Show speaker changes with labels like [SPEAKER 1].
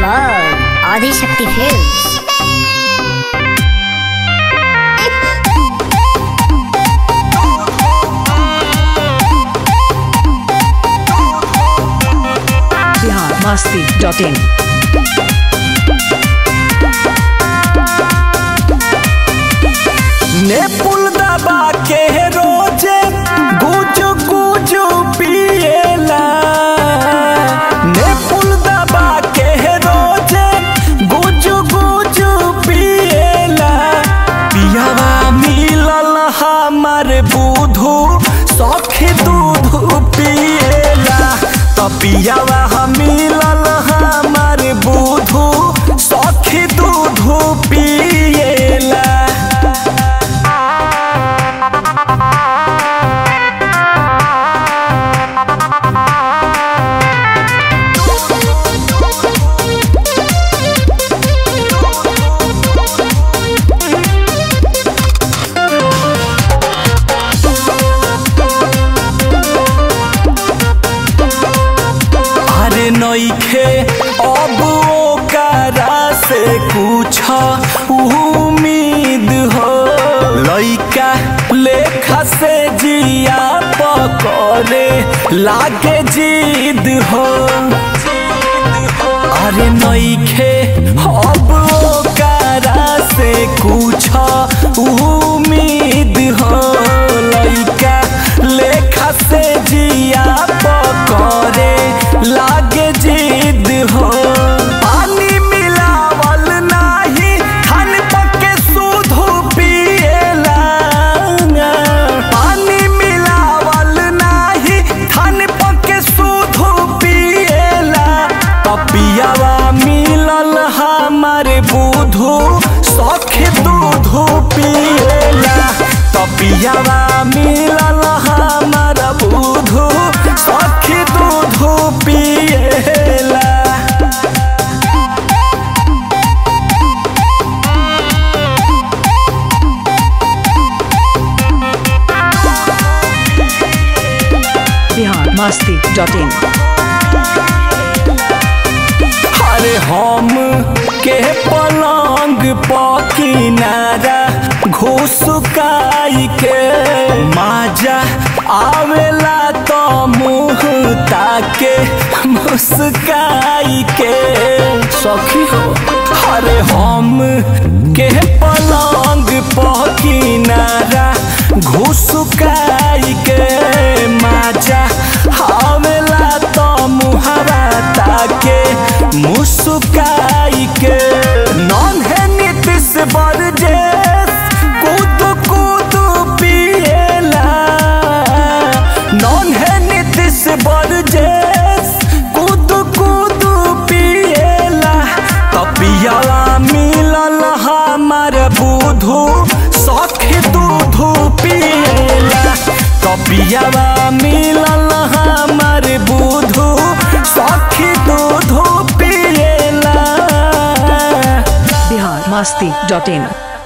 [SPEAKER 1] by Adi Shakti Films.
[SPEAKER 2] Bihar मस्ती dot in
[SPEAKER 3] ने पुल दबा के रोजे गुजु गुजु पिएला ने पुल दबा के रोजे गुजु गुजु पिएला पियावा मिलल हमार बुधु सखी दूध पिएला त पियावा हम मिलल हमार बुधु सखी दूध पिएला अरे नइखे अब ओकरा से कुछ उम्मीद हो लइका लेखा से जिया पकड़े लागे जिद हो अरे नइखे अब ओकरा से कुछ उम्मीद हो लइका लेखा से जिया पकड़े लागे जिद हो पानी मिलावल नाही खान पके दूध पिएला पानी मिलावल नाही खान पके दूध पिएला पपियावा मिलल हमारे बुधु सखे दूध पिएला पपियावा मिलल हमारा बुधु सखे दूध पिएला
[SPEAKER 2] बिहार मस्ती डॉट इन
[SPEAKER 3] अरे हम के पलंग पकिनारा घुसकाई के माजा आवेला तो मुँह ताके मुस्काई के सखी हो अरे हम के पलंग पकिनारा घुसकाई के माजा आवेला तो मुहरा ताके मुस्काई के नॉन है नीतिश बरजेस कूद कूद पिएला नॉन है नीतिश बरजेस कूद कूद पिएला कपियाला मिलल हमार बुधु सखी दूध पिएला कपियावा मिलल हमार बुधु सखी दूध पिएला
[SPEAKER 2] बिहार मस्ती डॉट इन